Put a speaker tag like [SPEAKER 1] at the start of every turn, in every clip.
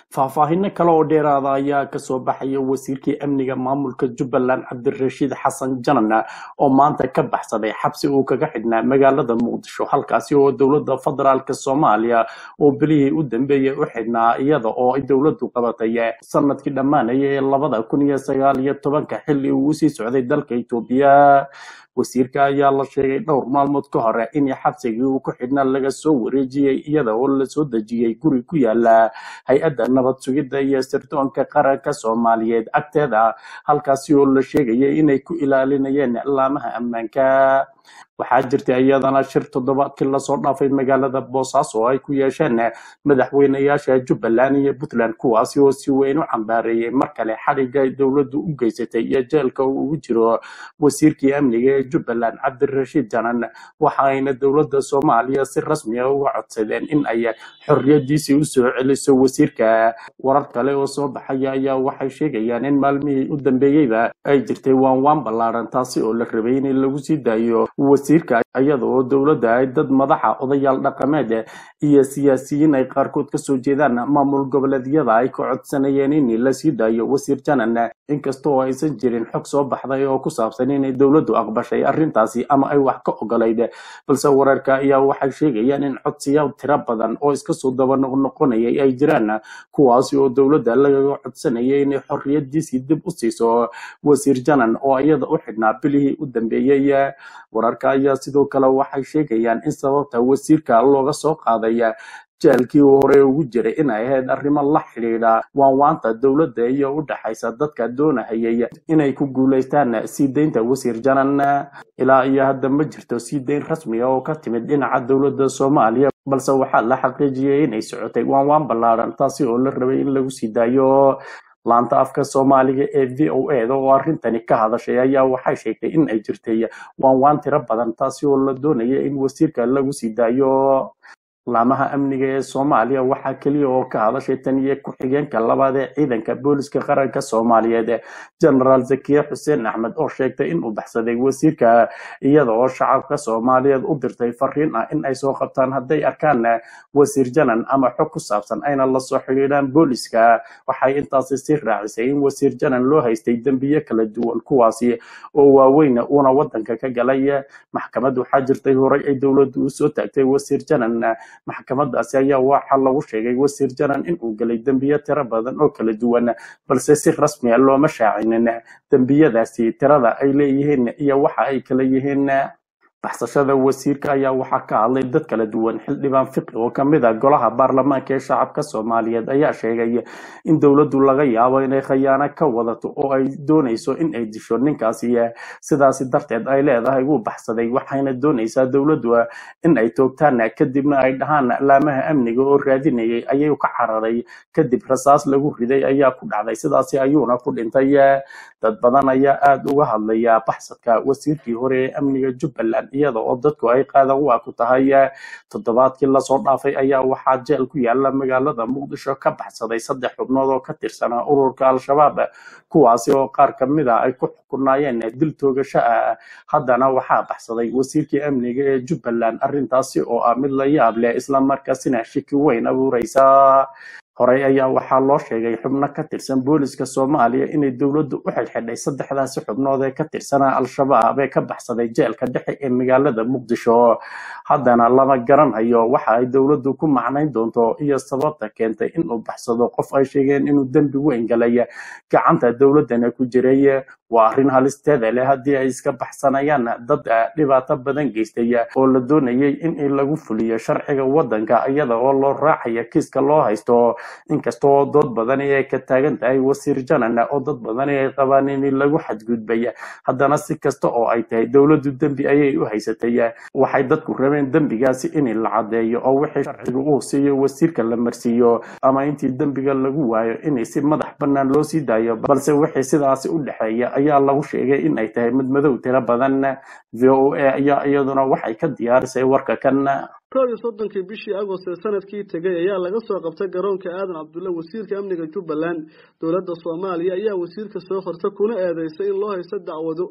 [SPEAKER 1] faahfaahino kale oo dheeraada ayaa kasoo baxaya wasiirkii amniga maamulka jubbaland cabdirashiid xasan janan oo maanta ka baxsaday xabsi uu kaga xidhnaa magaalada muqdisho halkaasi oo dowladda federaalk soomaaliya oo belihii u dambeeyay u xidhnaa iyada oo ay dowladdu qabatay sanadkii dhammaanaya ee labada kun iyo sagaal iyo tobanka xilli uu usii socday dalka etoobiya wasiirka ayaa la sheegay dhowr maalmood ka hore in xabsigii uu ku xidhnaa laga soo wareejiyey iyada oo lasoo dejiyey guri ku yaala hay-adda nabad sugidda iyo sirdoonka qaranka soomaaliyeed agteeda halkaasi oo la sheegayay inay ku ilaalinayeen laamaha ammaanka waxaa jirtay iyadana shir toddobaadkii lasoo dhaafay magaalada boosaaso oo ay ku yeesheen madaxweynayaasha jubbaland iyo puntland kuwaasi oo si weyn u cambaareeyey mar kale xadhigga ay dowladdu u geysatay iyo jeelka uu ugu jiro wasiirkii amniga ee jubbaland cabdirashiid janan waxa ayna dowladda soomaaliya si rasmi ah uga codsadeen in ay xorriyadiisii usoo celiso wasiirka warar kale oo soo baxaya ayaa waxay sheegayaan in maalmihii u dambeeyeyba ay jirtay waanwaan ballaaran taasi oo la rabay in lagu sii daayo wasiirka iyada oo dowladda ay dad madaxa odayaal dhaqameed iyo siyaasiyiin ay qaarkood kasoo jeedaan maamul goboleedyada ay ka codsanayeen in la sii daayo wasiir janan inkasta oo aysan jirin xog soo baxday oo ku saabsan inay dowladdu aqbashay arrintaasi ama ay wax ka ogolayd balse wararka ayaa waxay sheegayaan in codsiyaal tiro badan oo iska soo daba noqnoqonayay ay jiraan kuwaasi oo dowladda lagaga codsanayay inay xorriyadiisii dib u siiso wasiir janan oo iyada u xidhnaa bilihii u dambeeyey wararka ayaa sidoo kale waxay sheegayaan in sababta wasiirka looga soo qaaday jeelkii uu hore ugu jiray in ay ahayd arrimo la xidhiidha waanwaanta dowladda iyo u dhaxaysa dadka doonahayay inay ku guulaystaan sii deynta wasiir janan ilaa iyo hadda ma jirto sii deyn rasmi ah oo ka timid dhinaca dowladda soomaaliya balse waxaa la xaqiijiyey inay socotay waanwaan ballaaran taasi oo la rabay in lagu sii daayo laanta afka soomaaliga ee v o eda oo arrintani ka hadashay ayaa waxay sheegtay in ay jirtay waanwaan tiro badan taasi oo la doonaya in wasiirka lagu sii daayo laamaha amniga ee soomaaliya waxaa keliya oo ka hadashay tan iyo ku-xigeenka labaad ee ciidanka booliska qaranka soomaaliyeed genaraal zakiye xuseen axmed oo sheegtay inuu baxsaday wasiirka iyada oo shacabka soomaaliyeed u dirtay fariin ah in ay soo qabtaan hadday arkaan wasiir janan ama xog ku saabsan ayna lasoo xidhiidhaan booliska waxay intaasi sii raacisay in wasiir janan loo haystay dembiye kala duwan kuwaasi oo waaweyn uuna wadanka ka galay maxkamad waxaa jirtay horay ay dowladdu usoo taagtay wasiir janan maxkamadaasi ayaa waxaa lagu sheegay wasiir janan inuu gelay dembiye tiro badan oo kala duwan balse si rasmi a looma shaacinin dembiyadaasi tirada ay leeyihiin iyo waxa ay kala yihiin baxsashada wasiirka ayaa waxaa ka hadlay dad kala duwan xildhibaan fiqi oo kamid ah golaha baarlamaanka ee shacabka soomaaliyeed ayaa sheegay in dowladdu laga yaabo inay khayaano ka wadato oo ay doonayso in ay disho ninkaasi sidaasi darteed ay leedahay wuu baxsaday waxayna doonaysaa dowladdu in ay toogtaan kadibna ay dhahaan laamaha amniga oo raadinayay ayay ka cararay kadib rasaas lagu riday ayaa ku dhacday sidaasi ayuuna ku dhintay dad badan ayaa aada uga hadlaya baxsadka wasiirkii hore ee amniga jubbaland iyada oo dadku ay qaadan waa ku tahay toddobaadkii lasoo dhaafay ayaa waxaa jeel ku yaala magaalada muqdisho ka baxsaday saddex xubnood oo ka tirsanaa ururka al-shabaab kuwaasi oo qaar kamid a ay ku xukunaayeen dil toogasho ah haddana waxaa baxsaday wasiirkii amniga ee jubbaland arrintaasi oo ah mid la yaab leh islamarkaasina shiki weyn abuureysa horey ayaa waxaa loo sheegay xubno ka tirsan booliska soomaaliya inay dowladdu u xidhxidhay saddexdaasi xubnood ee ka tirsanaa al-shabaab ee ka baxsaday jeelka dhexe ee magaalada muqdisho haddana lama garanhayo waxa ay dowladdu ku macnayn doonto iyo sababta keentay inuu baxsado qof ay sheegeen inuu dembi weyn galay gacanta dowladdana ku jiray waa arrin halisteeda leh haddii ay iska baxsanayaan dad dhibaato badan geystay oo la doonayay in lagu fuliyo sharciga waddanka iyada oo loo raacaya kiiska loo haysto inkasta oo dood badani ay ka taagan tahay wasiir janan oo dad badani ay qabaan in lagu xadgudbay haddana si kasta oo ay tahay dowladdu dembi ayay u haysatay waxay dadku rabeen dembigaasi in la caddeeyo oo wixii sharciga uu siiyo wasiirka la marsiiyo ama intii dembiga lagu waayo in si madax bannaan loo sii daayo balse wixii sidaasi u dhexeeya ayaa lagu sheegay in ay tahay mid madow tiro badan v o a ayaa iyaduna waxay ka diyaarisay warka kan
[SPEAKER 2] koob iyo soddonkii bishii agost ee sanadkii tegay ayaa laga soo qabtay garoonka aadan cabdulle wasiirka amniga jubbaland dowladda soomaaliya ayaa wasiirka soo qorta kuna eedeysay in loo haysto dacwado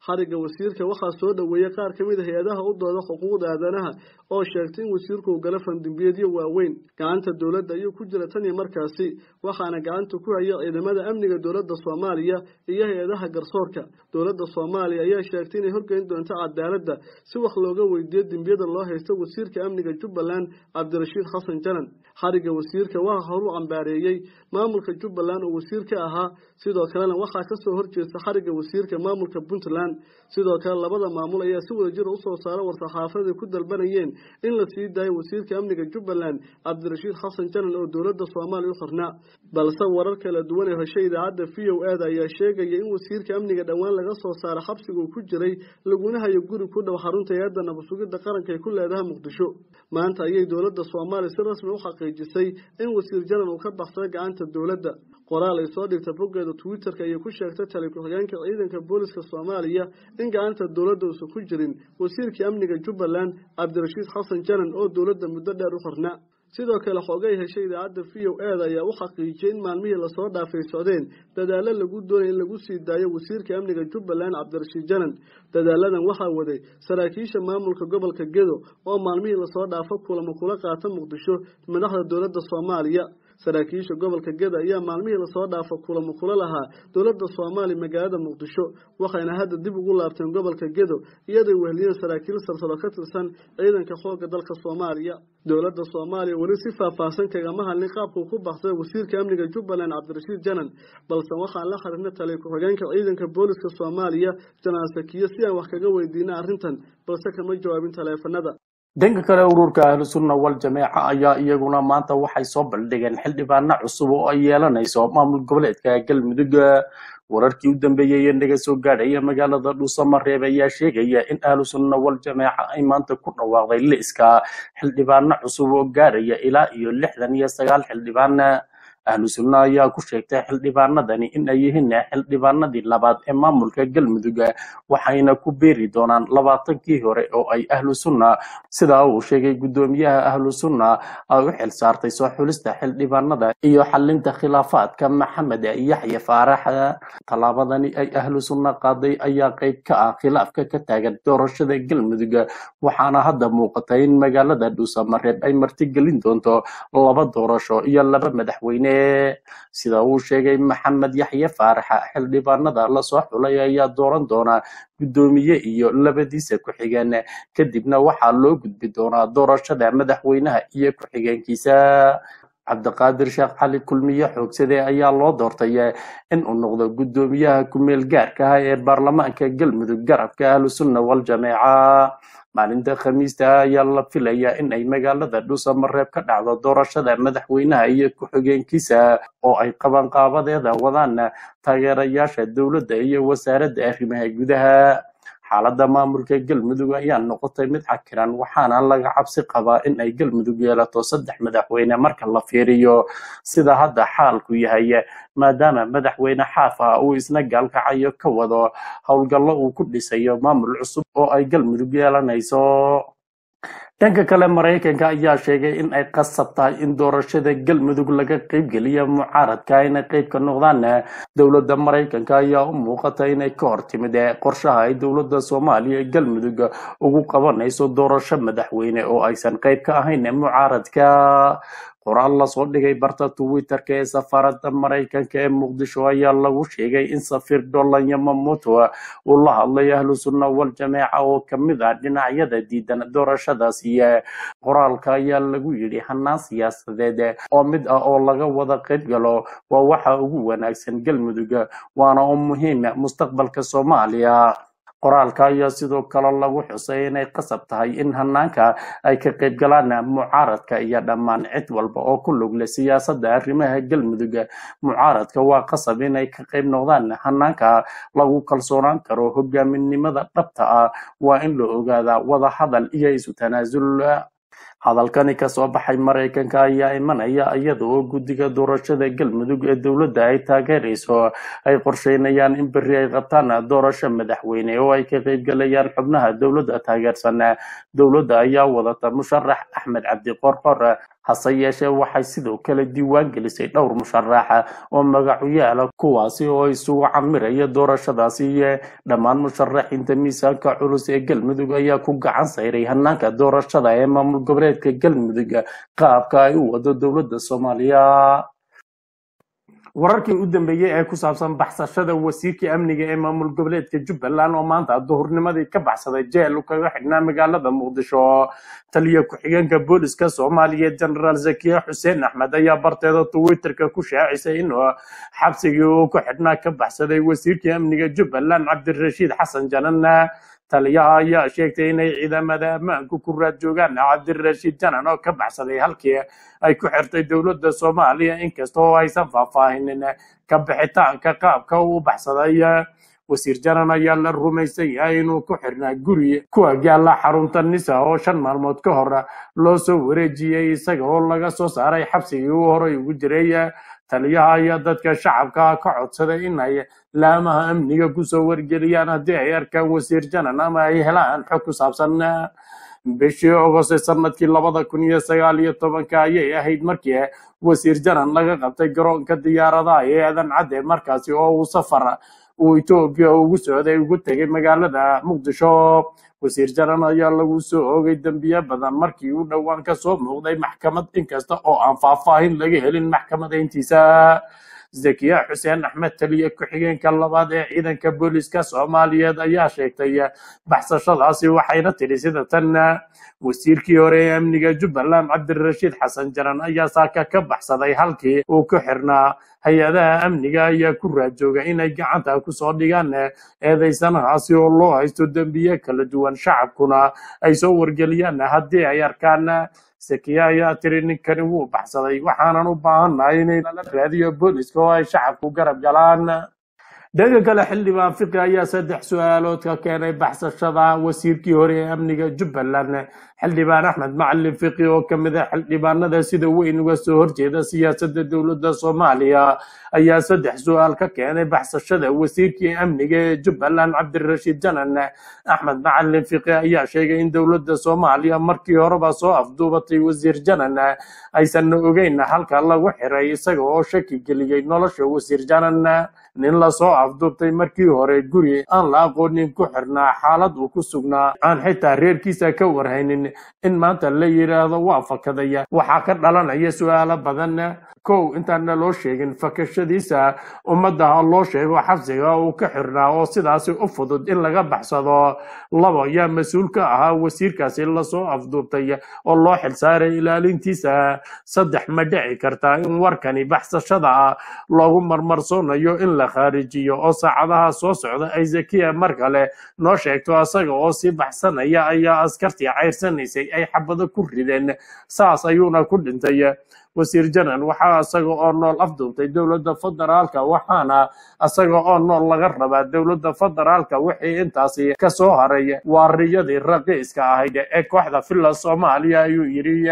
[SPEAKER 2] xariga wasiirka waxaa soo dhoweeyey qaar ka mid a hay-adaha u dooda xuquuqda aadanaha oo sheegtay in wasiirku uu gala fandimbiyeedyo waaweyn gacanta dowladda ayuu ku jira tan iyo markaasi waxaana gacanta ku haya ciidamada amniga dowladda soomaaliya iyo hay-adaha garsoorka dowladda soomaaliya ayaa sheegtay inay horgeyn doonto cadaaladda si wax looga weydiiyo dembiyada loo haysto wasiirka amniga jubbaland cabdirashiid xasan janan xariga wasiirka waxaa horu cambaareeyey maamulka jubbaland oo wasiir ka ahaa sidoo kalena waxaa kasoo horjeesta xariga wasiirka maamulka puntland sidoo kale labada maamul ayaa si wada jira usoo saara war-saxaafaday ku dalbanayeen in la sii daayo wasiirka amniga jubbaland cabdirashiid xasan janan oo dowladda soomaaliya u xirnaa balse warar kala duwan ee heshay idaacadda v o eda ayaa sheegaya in wasiirka amniga dhowaan laga soo saara xabsiga uu ku jiray laguna hayo guri ku dhow xarunta hay-adda nabadsugidda qaranka ee ku leedaha muqdisho maanta ayay dowladda soomaaliya si rasmi u xaqiijisay in wasiir janan uu ka baxsaday gacanta dowladda qoraal ay soo dhigta boggeeda twitter-ka ayay ku sheegtay tali ku-xigeenka ciidanka booliska soomaaliya in gacanta dowladda uusan ku jirin wasiirkii amniga jubbaland cabdirashiid xasan janan oo dowladda muddo dheer u xirnaa sidoo kale xoogay heshay idaacadda v o eda ayaa u xaqiijiyey in maalmihii lasoo dhaafay socdeen dadaalo lagu doonaya in lagu sii daayo wasiirka amniga jubbaland cabdirashiid janan dadaaladan waxaa waday saraakiisha maamulka gobolka gedo oo maalmihii lasoo dhaafo kulamo kula qaata muqdisho madaxda dowladda soomaaliya saraakiisha gobolka geda ayaa maalmihii lasoo dhaafo kulamo kula lahaa dowladda soomaaliya magaalada muqdisho waxayna hadda dib ugu laabteen gobolka gedo iyaday weheliyeen saraakiil sarsaro ka tirsan ciidanka xoogga dalka soomaaliya dowladda soomaaliya weli si faahfaahsan kagama hadlin qaabkuu ku baxsay wasiirka amniga jubbaland cabdirashiid janan balse waxaan la xiriirna taliya ku-xigeenka ciidanka booliska soomaaliya janaan sakiyo si aan wax kaga weydiina arrintan balse kama jawaabin taleefanada
[SPEAKER 1] dhanka kale ururka ahlu sunna wal jameeca ayaa iyaguna maanta waxay soo baldhigeen xildhibaano cusub oo ay yeelanayso maamul goboleedka galmudug wararkii u dambeeyey ee naga soo gaadhaya magaalada dhuusamareeb ayaa sheegaya in ahlu sunna wal jameeca ay maanta ku dhawaaqday liiska xildhibaano cusub oo gaadhaya ilaa iyo lixdan iyo sagaal xildhibaan ahlu sunna ayaa ku sheegtay xildhibaanadani in ay yihiin xildhibaanadii labaad ee maamulka galmudug waxayna ku beeri doonaan labaatankii hore oo ay ahlu sunna sidaa uu sheegay guddoomiyaha ahlu sunna ay u xil saartay soo xulista xildhibaanada iyo xalinta khilaafaadka maxamed yaxya faarax tallaabadani ay ahlu sunna qaaday ayaa qayb ka ah khilaafka ka taagan doorashada galmudug waxaana hadda muuqata in magaalada dhuusamareeb ay martigelin doonto laba doorasho iyo laba madaxweyne sida uu sheegay maxamed yaxye faaraxa xildhibaanada lasoo xulay ayaa dooran doona guddoomiye iyo labadiisa ku-xigeen kadibna waxaa loo gudbi doonaa doorashada madaxweynaha iyo ku-xigeenkiisa cabdiqaadir sheekh cali kulmiye xoogsade ayaa loo doortay in uu noqdo guddoomiyaha ku-meel gaarka ah ee baarlamaanka galmudug garabka ahlu sunna wal jameeca maalinta khamiista ayaa la filayaa in ay magaalada dhuusamareeb ka dhacdo doorashada madaxweynaha iyo ku-xigeenkiisa oo ay qabanqaabadeeda wadaan taageerayaasha dowladda iyo wasaaradda arrimaha gudaha xaaladda maamulka galmudug ayaa noqotay mid cakiran waxaana laga cabsi qabaa in ay galmudug yeelato saddex madaxweyne marka la fiiriyo sida hadda xaalku yahay maadaama madaxweyne xaaf ah uu isna gaalkacayo ka wado howlgallo uu ku dhisayo maamul cusub oo ay galmudug yeelanayso dhanka kale maraykanka ayaa sheegay in ay qasab tahay in doorashada galmudug laga qaybgeliya mucaaradka inay qayb ka noqdaan dowladda maraykanka ayaa u muuqata inay ka hor timid qorshaha ay dowladda soomaaliya ee galmudug ugu qabanayso doorasho madaxweyne oo aysan qayb ka ahayn mucaaradka qoraal lasoo dhigay barta twitterka ee safaaradda maraykanka ee muqdisho ayaa lagu sheegay in safiir dolan yamamoto uu la hadlay ahlu sunna wal jameeca oo kamid ah dhinacyada diidan doorashadaasi qoraalka ayaa lagu yidhi hanaan siyaasadeed oo mid ah oo laga wada qayb galo waa waxa ugu wanaagsan galmudug waana oo muhiim mustaqbalka soomaaliya qoraalka ayaa sidoo kale lagu xusay inay qasab tahay in hanaanka ay ka qayb galaan mucaaradka iyo dhammaan cid walba oo ku lug leh siyaasadda arrimaha galmudug mucaaradka waa qasab inay ka qayb noqdaan hanaanka lagu kalsoonaan karo hogaaminimada dhabta ah waa in la ogaadaa wada hadal iyo isu tanaasul hadalkani kasoo baxay maraykanka ayaa imanaya iyada oo guddiga doorashada galmudug ee dowladda ay taageerayso ay qorsheynayaan in berri ay qabtaan doorasho madaxweyne oo ay ka qaybgalayaan xubnaha dowladda taageersan dowladda ayaa wadata musharax axmed cabdi qorqor hase yeeshee waxay sidoo kale diiwaan gelisay dhowr musharaxa oo magacu yaala kuwaasi oo isugu camiraya doorashadaasi iyo dhammaan musharaxiinta miisaanka culus ee galmudug ayaa ku gacan sayray hanaanka doorashada ee maamul goboleedka galmudug qaabka ay u wado dowladda soomaaliya wararkii u dambeeyey ee ku saabsan baxsashada wasiirkii amniga ee maamul goboleedka jubbaland oo maanta duhurnimadii ka baxsaday jeel kaga xidhnaa magaalada muqdisho taliya ku-xigeenka booliska soomaaliya genaraal zakiya xuseen axmed ayaa barteeda twitterka ku shaacisay inuu xabsigii uu ku xidhnaa ka baxsaday wasiirkii amniga jubbaland cabdirashiid xasan janan taliyaha ayaa sheegtay inay ciidamada ammaanku ku raad joogaan cabdirashiid janan oo ka baxsaday halkii ay ku xirtay dowladda soomaaliya inkasta oo aysan faahfaahinin ka bixitaanka qaabka uu baxsaday wasiir janan ayaa la rumaysan yahay inuu ku xirnaa guri ku agyaala xarunta nisa oo shan maalmood ka hor loo soo wareejiyey isaga oo laga soo saaray xabsigii uu horay ugu jiray taliyaha ayaa dadka shacabka ka codsaday in ay laamaha amniga kusoo wargeliyaan haddii ay arkaan wasiir janan ama ay helaan xog ku saabsan bishii ogost sanadkii labada kun iyo sagaal iyo tobanka ayay ahayd markii wasiir janan laga qabtay garoonka diyaaradaha ee aadan cadde markaasi oo uu safar uu etoobiya ugu socday ugu tegay magaalada muqdisho wasiir janan ayaa lagu soo oogay dembiye badan markii uu dhowaan ka soo muuqday maxkamad inkasta oo aan faahfaahin laga helin maxkamadayntiisa zakiya xuseen axmed taliye ku-xigeenka labaad ee ciidanka booliska soomaaliyeed ayaa sheegtay baxsashadaasi waxayna tidhi sida tan wasiirkii hore ee amniga jubbaland cabdirashiid xasan janan ayaa saaka ka baxsaday halkii uu ku xirnaa hay-adaha amniga ayaa ku raajooga inay gacanta kusoo dhigaan eedeysanahaasi oo loo haysto dembiye kala duwan shacabkuna ay soo wargeliyaan haddii ay arkaan sakiya ayaa tiri ninkani wuu baxsaday waxaanan u baahannahay inay lala raadiyo booliska oo ay shacabku garab galaan dhanka kale xildhibaan fiqi ayaa saddex su-aalood ka keenay baxsashada wasiirkii hore ee amniga jubbaland xildhibaan axmed macalin fiqi oo kamid ah xildhibaanada sida weyn uga soo horjeeda siyaasadda dowladda soomaaliya ayaa saddex su-aal ka keenay baxsashada wasiirkii amniga ee jubbaland cabdirashiid janan axmed macalin fiqi ayaa sheegay in dowladda soomaaliya markii horeba soo afduubatay wasiir janan aysanna ogeyn halka lagu xiray isaga oo shaki geliyey nolosha wasiir janan nin lasoo afduubtay markii hore guri aan la aqoonin ku xirnaa xaalad uu ku sugnaa aan xitaa reerkiisa ka warhaynin in maanta la yidhaahdo waa fakadaya waxaa ka dhalanaya su-aalo badan kow intaana loo sheegin fakashadiisa ummadda ha loo sheego xabsiga uu ka xirnaa oo sidaasi u fudud in laga baxsado labo yaa mas-uul ka ahaa wasiirkaasi lasoo afduubtay oo loo xilsaaray ilaalintiisa saddex ma dhici kartaa in warkani baxsashada loogu marmarsoonayo in la khaarijiyo oo saacadaha soo socda ay zakiya mar kale noo sheegto asaga oo sii baxsanaya ayaa askartii cayrsanaysay ay xabado ku rideen saas ayuuna ku dhintay wasiir janan waxaa isaga oo nool afduubtay dowladda federaalka waxaana isaga oo nool laga rabaa dowladda federaalka wixii intaasi ka soo haray waariyadii raqiiska ahayd ee kooxda villa soomaaliya ayuu yidhi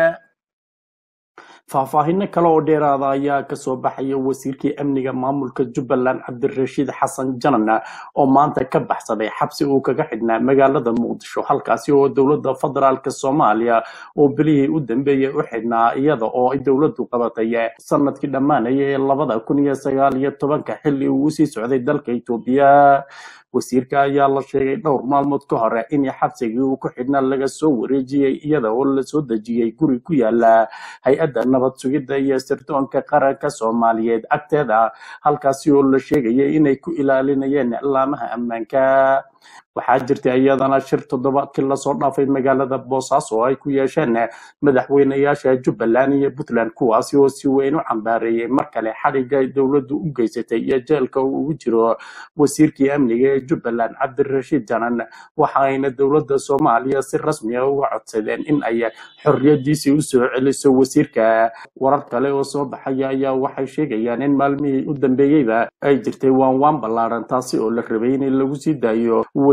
[SPEAKER 1] faahfaahino kale oo dheeraada ayaa kasoo baxaya wasiirkii amniga maamulka jubbaland cabdirashiid xasan janan oo maanta ka baxsaday xabsi uu kaga xidhnaa magaalada muqdisho halkaasi oo dowladda federaalk soomaaliya oo bilihii u dambeeyey u xidhnaa iyada oo ay dowladdu qabatay sanadkii dhammaanaya ee labada kun iyo sagaal iyo tobanka xilli uu usii socday dalka etoobiya wasiirka ayaa la sheegay dhowr maalmood ka hore in xabsigii uu ku xidhnaa laga soo wareejiyey iyada oo lasoo dejiyey guri ku yaala hay-adda nabad sugidda iyo sirdoonka qaranka soomaaliyeed agteeda halkaasi oo la sheegayay inay ku ilaalinayeen laamaha ammaanka waxaa jirtay iyadana shir toddobaadkii lasoo dhaafay magaalada boosaaso oo ay ku yeesheen madaxweynayaasha jubbaland iyo puntland kuwaasi oo si weyn u cambaareeyey mar kale xadhigga ay dowladdu u geysatay iyo jeelka uu ugu jiro wasiirkii amniga ee jubbaland cabdirashiid janan waxa ayna dowladda soomaaliya si rasmi ah uga codsadeen in ay xorriyadiisii u soo celiso wasiirka warar kale oo soo baxaya ayaa waxay sheegayaan in maalmihii u dambeeyeyba ay jirtay waanwaan ballaaran taasi oo la rabay in lagu sii daayo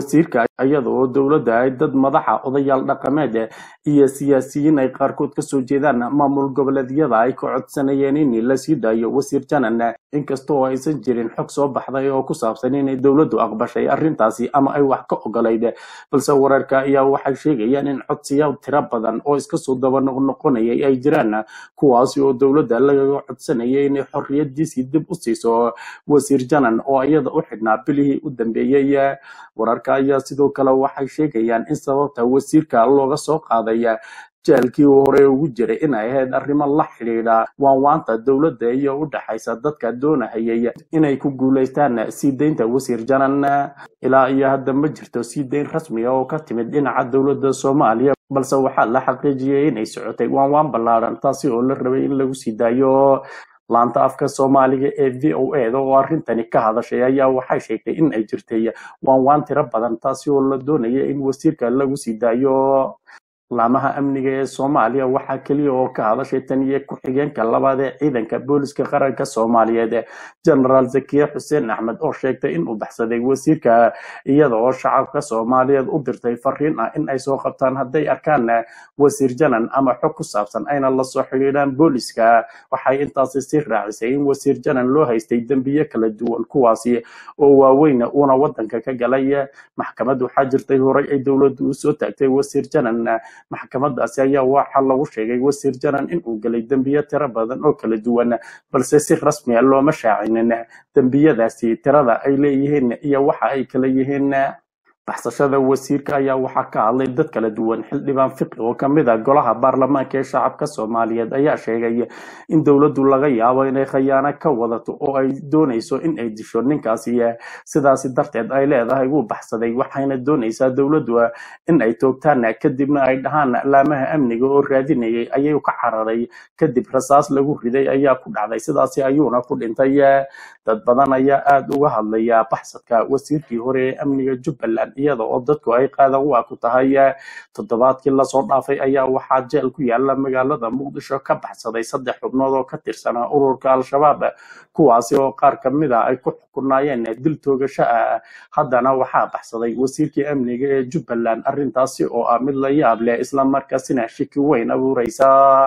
[SPEAKER 1] wasiirka iyada oo dowladda ay dad madaxa odayaal dhaqameed iyo siyaasiyiin ay qaarkood kasoo jeedaan maamul goboleedyada ay ka codsanayeen in la sii daayo wasiir janan inkastoo aysan jirin xog soo baxday oo ku saabsan inay dowladdu aqbashay arrintaasi ama ay wax ka ogolayd balse wararka ayaa waxay sheegayaan in codsiyaal tiro badan oo iska soo daba noqnoqonayay ay jiraan kuwaasi oo dowladda lagaga codsanayay inay xorriyadiisii dib u siiso wasiir janan oo iyada u xidhnaa bilihii u dambeeyey wararka ayaa sidoo kale waxay sheegayaan in sababta wasiirka looga soo qaaday jeelkii uu hore ugu jiray in ay ahayd arrimo la xidhiidha waanwaanta dowladda iyo u dhaxaysa dadka doonahayay inay ku guulaystaan sii deynta wasiir janan ilaa iyo hadda ma jirto sii deyn rasmiga oo ka timid dhinaca dowladda soomaaliya balse waxaa la xaqiijiyey inay socotay waanwaan ballaaran taasi oo la rabay in lagu sii daayo laanta afka soomaaliga ee v o eda oo arrintani ka hadashay ayaa waxay sheegtay in ay jirtay waanwaan tiro badan taasi oo la doonaya in wasiirka lagu sii daayo laamaha amniga ee soomaaliya waxaa keliya oo ka hadashay tan iyo ku-xigeenka labaad ee ciidanka booliska qaranka soomaaliyeed genaraal zakiye xuseen axmed oo sheegtay inuu baxsaday wasiirka iyada oo shacabka soomaaliyeed u dirtay fariin ah in ay soo qabtaan hadday arkaan wasiir janan ama xog ku saabsan ayna lasoo xidhiidhaan booliska waxay intaasi sii raacisay in wasiir janan loo haystay dembiye kala duwan kuwaasi oo waaweyn uuna wadanka ka galay maxkamad waxaa jirtay horay ay dowladdu usoo taagtay wasiir janan maxkamadaasi ayaa waxaa lagu sheegay wasiir janan inuu gelay dembiye tiro badan oo kala duwan balse si rasmiya looma shaacinin dembiyadaasi tirada ay leeyihiin iyo waxa ay kala yihiin baxsashada wasiirka ayaa waxaa ka hadlay dad kala duwan xildhibaan fiqi oo kamid ah golaha baarlamaanka ee shacabka soomaaliyeed ayaa sheegay in dowladdu laga yaabo inay khayaano ka wadato oo ay doonayso in ay disho ninkaasi sidaasi darteed ay leedahay wuu baxsaday waxayna doonaysaa dowladdu in ay toogtaan kadibna ay dhahaan laamaha amniga oo raadinayay ayay ka cararay kadib rasaas lagu riday ayaa ku dhacday sidaasi ayuuna ku dhintay dad badan ayaa aada uga hadlaya baxsadka wasiirkii hore ee amniga jubbaland iyada oo dadku ay qaadan waa ku tahay toddobaadkii lasoo dhaafay ayaa waxaa jeel ku yaala magaalada muqdisho ka baxsaday saddex xubnood oo ka tirsanaa ururka al-shabaab kuwaasi oo qaar kamid a ay ku xukunaayeen dil toogasho ah haddana waxaa baxsaday wasiirkii amniga ee jubbaland arrintaasi oo ah mid la yaab leh islamarkaasina shiki weyn abuureysa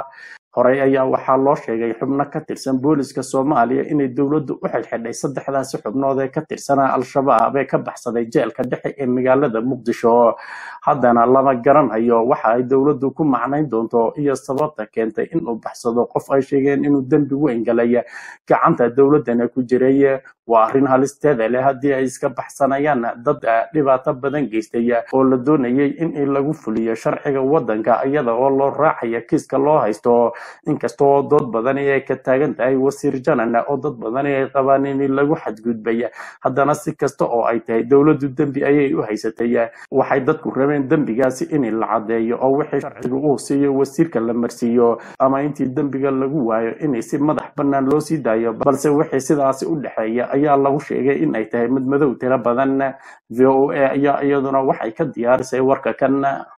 [SPEAKER 1] horey ayaa waxaa loo sheegay xubno ka tirsan booliska soomaaliya inay dowladdu u xidhxidhay saddexdaasi xubnood ee ka tirsanaa al-shabaab ee ka baxsaday jeelka dhexe ee magaalada muqdisho haddana lama garanhayo waxa ay dowladdu ku macnayn doonto iyo sababta keentay inuu baxsado qof ay sheegeen inuu dembi weyn galay gacanta dowladdana ku jiray waa arrin halisteeda leh haddii ay iska baxsanayaan dad dhibaato badan geystay oo la doonayay in lagu fuliyo sharciga waddanka iyada oo loo raacaya kiiska loo haysto inkasta oo dood badani ay ka taagan tahay wasiir janan oo dad badani ay qabaan in lagu xadgudbay haddana si kasta oo ay tahay dowladdu dembi ayay u haysatay waxay dadku rabeen dembigaasi in la caddeeyo oo wixii sharciga uu siiyo wasiirka la marsiiyo ama intii dembiga lagu waayo in si madax bannaan loo sii daayo balse wixii sidaasi u dhexeeya ayaa lagu sheegay in ay tahay mid madow tiro badan v o a ayaa iyaduna waxay ka diyaarisay warka kan